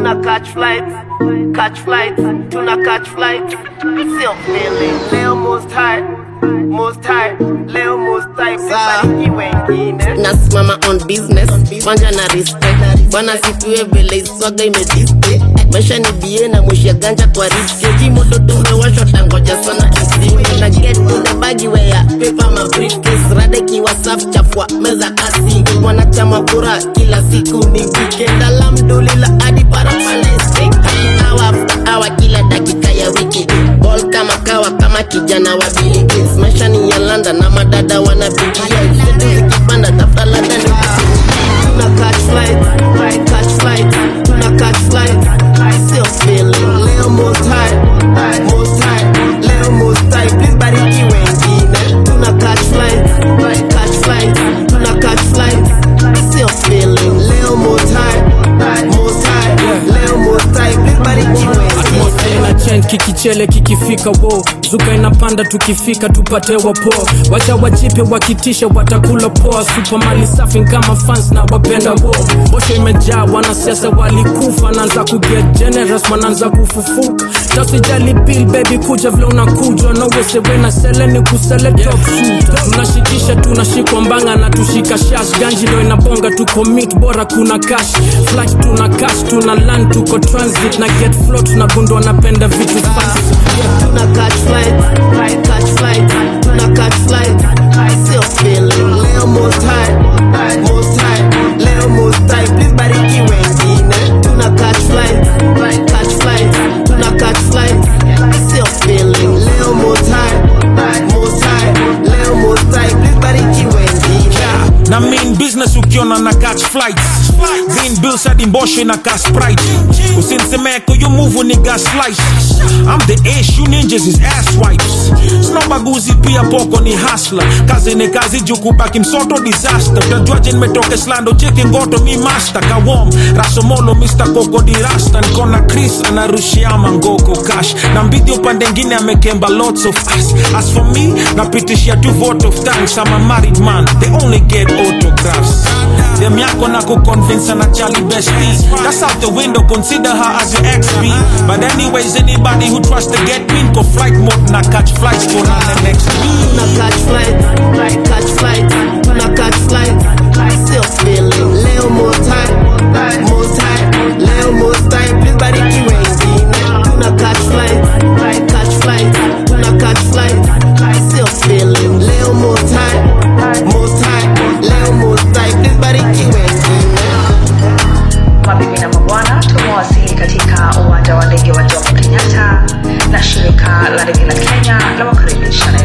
tuna catch flights, catch flights, tuna catch flights. Sio feeling. Leo most high, most high, leo most high. Sibariki wengine. nasimama on business kwanja na respect bwana sifiwe vile iswaga imediste maisha ni bie na mwisha ganja kwa riski moto tumewashwa tangoja sana kisimi na get to the bagi wea pepa ma briefcase rade kiwa safu chafua meza kasi wanachama kura kila siku ni weekend alhamdulillah hadi parapalestic hour after hour kila dakika ya wiki ball kama kawa kama kijana wa Bill Gates maisha ni ya London na madada wanapigia zetu zikipanda tafuta labda ni tuna catch flight catch flight tuna catch flight sio feeling leo most high most high leo most high please bariki wengine tuna catch flight catch flight tuna catch flight sio feeling leo most high most high leo most high please bariki wengine na chen kikichele kikifika wo zuka inapanda tukifika tupate wapo wacha wachipe wakitisha watakula poa supamali safi kama fans na wapenda wo osho imejaa wanasiasa walikufa naanza kuget generous wanaanza kufufuka tasijali bill baby kuja vile unakuja nowesewena seleni kusele top shooter tunashikisha tunashikwa mbanga na tushika shash ganji ndo inabonga tuko mit bora kuna cash flight tuna cash tuna land tuko transit na get flow tunagundua napenda vitu fancy tuna catch flight catch flight tuna catch flight sio feeling leo most high most high leo most high please bariki wengine tuna catch flight catch flight tuna catch flight sio feeling leo most high most high leo most high please bariki wengine na main business ukiona na catch flights green bills hadi mboshe na cash sprite usinsemeko yo move ni gas slice I'm the ace you ninjas is ass wipes snobaguzi pia poko ni hustler kazi ni kazi juu kubaki msoto disaster utajuaje nimetoka slando cheki ngoto mi master kawom rasomolo Mr. Koko di rasta nikona Chris anarushia mangoko cash na mbidi upande ngine amekemba lots of us as for me napitishia tu vote of thanks I'm a married man they only get autographs dem yako na kuconvince na Charlie bestie that's out the window consider her as your ex-B but anyways anybody who tries to get me go flight mode na catch flights for na the next week tuna catch flight catch flight tuna catch flight sio feeling leo most high most high leo most high please bariki wengine tuna catch flight catch flight tuna catch flight sio feeling leo most high most high leo most high please bariki wengine Mabibi na mabwana, tumewasili katika uwanja wa ndege wa Jomo Kenyatta na shirika la ndege la Kenya la wakaribisha